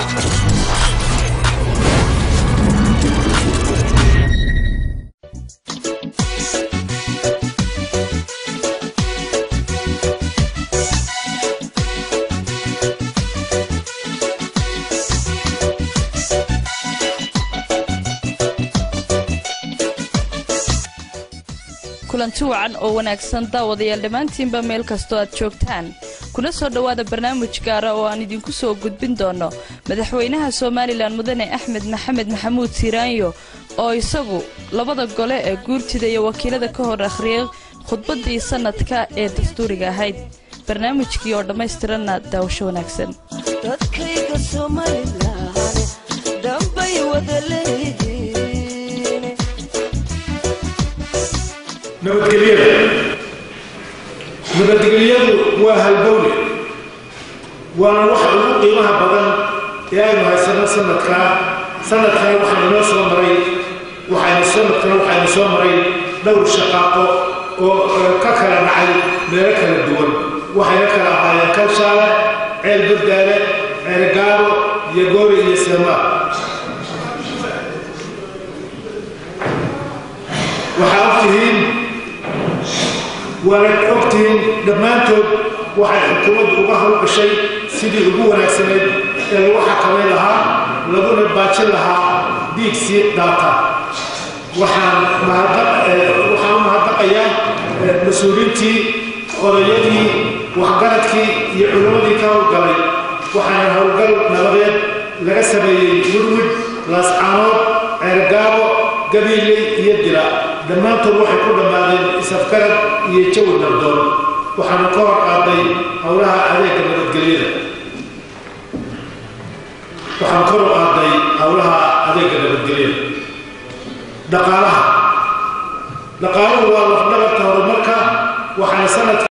kulanti wacan oo wanaagsan daawadayaal dhammaantiinba meel kastoo aad joogtaan kuna soo dhowaada barnaamij gaara oo aan idinku soo gudbin doonno madaxweynaha somalilan mudane axmed maxamed maxamuud siiraanyo oo isagu labada gole ee guurtida iyo wakiilada ka hor akhriyay khudbaddii sannadka ee dastuuriga ahayd barnaamijkii oo dhammaystiranna daawasho wanaagsan dadkayga somalilan dambay wada leeyihiin nabadgelyada nabadgelyadu waa halbowle waana waxa ugu qiimaha badan ee aynu haysano sanadkaa sanadkan waxaa inoo soo maray waxaynu sanadkan waxaynu soo maray dhowr shaqaaqo oo ka kala dhacay meelo kala duwan waxayna kala ahaayeen kalshaale ceel baddaale ceel gaabo iyo goori iyo seemaa waxaa ogtihiin waana ogtihiin dhammaantood waxay xukuumaddu uga hawlgashay sidii ugu wanaagsanayd ee lagu xakamayn lahaa laguna baajin lahaa dhiig sii daata waxaan waxaan u mahadnaqayaa mas-uuliintii odayadii waxgaradkii iyo culimmadii ka howlgalay waxaana howlgal nabadeed laga sameeyey wirwid laascaanood ceergaabo gabiiley iyo dila dhammaantood waxay ku dhammaadeen isafgarad iyo jawi nabdoon waxaanu ka hor qaaday howlaha adeega nabadgelyada waxaan kor u qaaday howlaha adeega nabadgelyada dhaqaalaha dhaqaaluhu waa lafdhabarta horumarka waxaana sanad